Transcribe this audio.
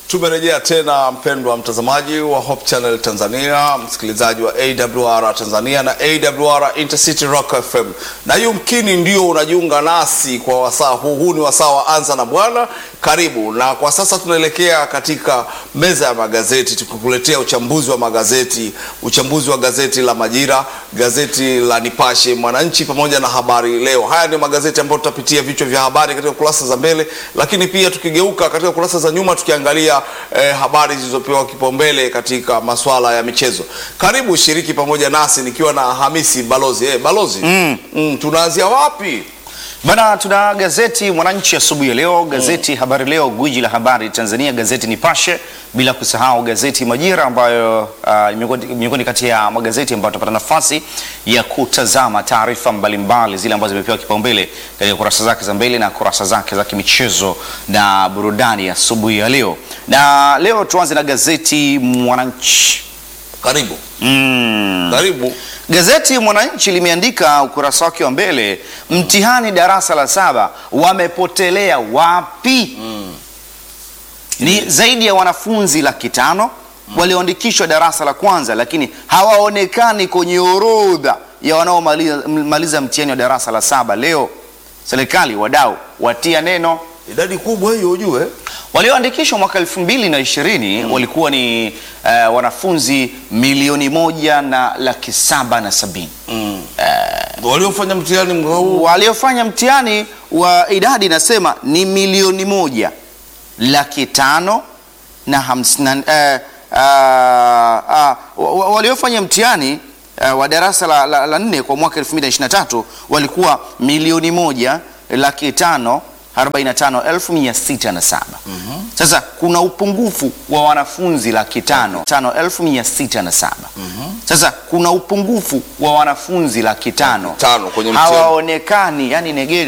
Tumerejea tena mpendwa mtazamaji wa Hope Channel Tanzania, msikilizaji wa AWR Tanzania na AWR Intercity Rock FM, na yumkini ndio unajiunga nasi kwa wasaa huu. Huu ni wasaa wa Anza na Bwana. Karibu. Na kwa sasa tunaelekea katika meza ya magazeti, tukikuletea uchambuzi wa magazeti, uchambuzi wa gazeti la Majira, gazeti la Nipashe, Mwananchi pamoja na Habari Leo. Haya ndio magazeti ambayo tutapitia vichwa vya habari katika kurasa za mbele, lakini pia tukigeuka katika kurasa za nyuma tukiangalia eh, habari zilizopewa kipaumbele katika masuala ya michezo. Karibu shiriki pamoja nasi nikiwa na Hamisi Balozi. Eh, Balozi, mm. Mm, tunaanzia wapi? Bana, tuna gazeti Mwananchi asubuhi ya leo, gazeti Habari Leo, gwiji la habari Tanzania, gazeti Nipashe, bila kusahau gazeti Majira ambayo uh, miongoni miongoni kati ya magazeti ambayo tutapata nafasi ya kutazama taarifa mbalimbali zile ambazo zimepewa kipaumbele katika kurasa zake za mbele na kurasa zake za kimichezo na burudani asubuhi ya leo. Na leo tuanze na gazeti Mwananchi. Karibu. Mm. Karibu. Gazeti Mwananchi limeandika ukurasa wake wa mbele, mtihani darasa la saba wamepotelea wapi? Ni zaidi ya wanafunzi laki tano walioandikishwa darasa la kwanza, lakini hawaonekani kwenye orodha ya wanaomaliza maliza mtihani wa darasa la saba leo. Serikali, wadau watia neno Idadi kubwa hiyo ujue. walioandikishwa mwaka elfu mbili na ishirini walikuwa ni eh, wanafunzi milioni moja na laki saba na sabini Waliofanya mtihani mwaka huu waliofanya mtihani wa idadi inasema ni milioni moja laki tano na hamsini na- eh, ah, ah, wa- wa- waliofanya mtihani eh, wa darasa la, la, la nne kwa mwaka 2023 walikuwa milioni moja laki tano 45,607. Sasa kuna upungufu wa wanafunzi laki tano tano elfu mia sita na saba. Sasa kuna upungufu wa wanafunzi laki tano tano kwenye mtihani. hawaonekani, yani negeri